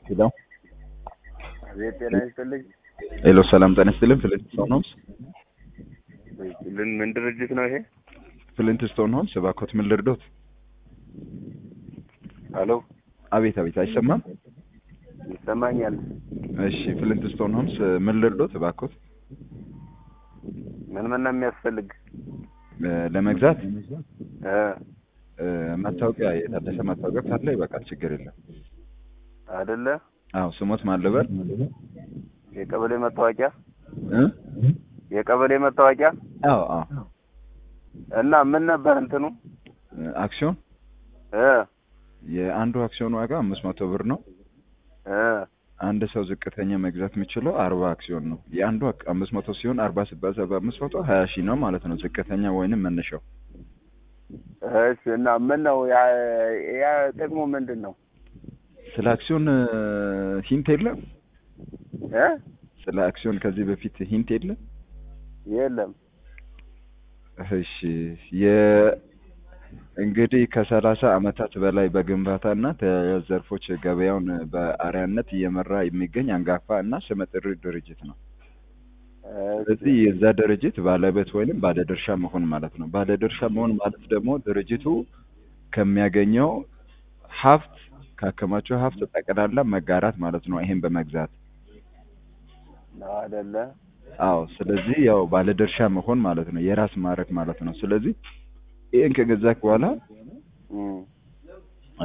ሄሎ አቤት ጤና ይስጥልኝ። ሄሎ፣ ሰላም ጤና ይስጥልን። ፍሊንት ስቶን ሆምስ ምን ምን ድርጅት ነው ይሄ? ፍሊንት ስቶን ሆምስ፣ እባክዎት ምን ልርዶት? ሄሎ አቤት አቤት፣ አይሰማም? ይሰማኛል። እሺ፣ ፍሊንት ስቶን ሆምስ ምን ልርዶት? እባክዎት ምን ምን ነው የሚያስፈልግ? እ ለመግዛት እ እ መታወቂያ የታደሰ መታወቂያ ካለ ይበቃል፣ ችግር የለም። አይደለ አዎ፣ ስሞት ማን ልበል? የቀበሌ መታወቂያ እ የቀበሌ መታወቂያ አዎ አዎ፣ እና ምን ነበር እንትኑ አክሲዮን እ የአንዱ አክሲዮን ዋጋ አምስት መቶ ብር ነው። እ አንድ ሰው ዝቅተኛ መግዛት የሚችለው አርባ አክሲዮን ነው። የአንዱ አክ- አምስት መቶ ሲሆን አርባ ሲባዛ በአምስት መቶ ሀያ ሺህ ነው ማለት ነው። ዝቅተኛ ወይንም መነሻው እሺ እና ምን ነው ያ ያ ጥቅሙ ምንድን ነው? ስለ አክሲዮን እ ሂንት የለም። እ ስለ አክሲዮን ከዚህ በፊት ሂንት የለም። የለም እሺ የ እንግዲህ ከሰላሳ አመታት በላይ በግንባታና ተያያዥ ዘርፎች ገበያውን በአርአያነት እየመራ የሚገኝ አንጋፋ እና ስመጥር ድርጅት ነው። ስለዚህ የዛ ድርጅት ባለቤት ወይንም ባለድርሻ መሆን ማለት ነው። ባለድርሻ መሆን ማለት ደግሞ ድርጅቱ ከሚያገኘው ሀብት ካከማቸው ሀብት ጠቅላላ መጋራት ማለት ነው። ይሄን በመግዛት ነው አይደለ? አዎ። ስለዚህ ያው ባለድርሻ መሆን ማለት ነው፣ የራስ ማድረግ ማለት ነው። ስለዚህ ይህን ከገዛክ በኋላ እም እ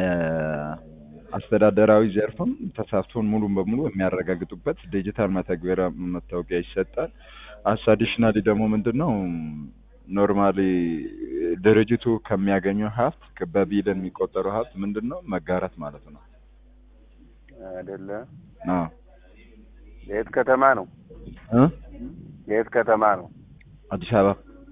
አስተዳደራዊ ዘርፍም ተሳትፎን ሙሉ በሙሉ የሚያረጋግጡበት ዲጂታል መተግበሪያ መታወቂያ ይሰጣል። አዲሽናሊ ደግሞ ምንድን ነው ኖርማሊ ድርጅቱ ከሚያገኘው ሀብት በቢሊዮን የሚቆጠረው ሀብት ምንድን ነው መጋራት ማለት ነው። አይደለ? አዎ የት ከተማ ነው? እ የት ከተማ ነው? አዲስ አበባ።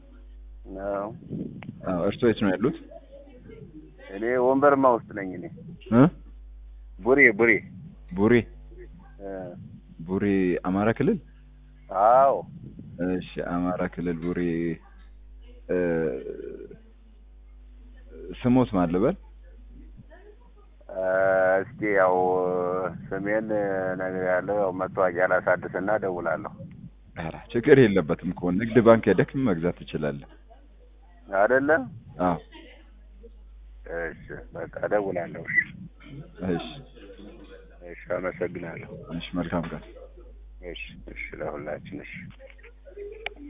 ነው አዎ እርስዎ የት ነው ያሉት? እኔ ወንበርማ ውስጥ ነኝ። እኔ እ ቡሬ ቡሬ ቡሬ እ ቡሬ አማራ ክልል። አዎ እሺ አማራ ክልል ቡሬ እ ስሞት ማን ልበል? እ እስኪ ያው ስሜን ነገር ያለው ያው መታወቂያ ላሳድስና እደውላለሁ። ኧረ ችግር የለበትም እኮ ንግድ ባንክ ሄደህ መግዛት ትችላለህ። አይደለ? አዎ እሺ በቃ እደውላለሁ። እሺ እሺ እሺ፣ አመሰግናለሁ። እሺ መልካም ቀን። እሺ እሺ፣ ለሁላችን እሺ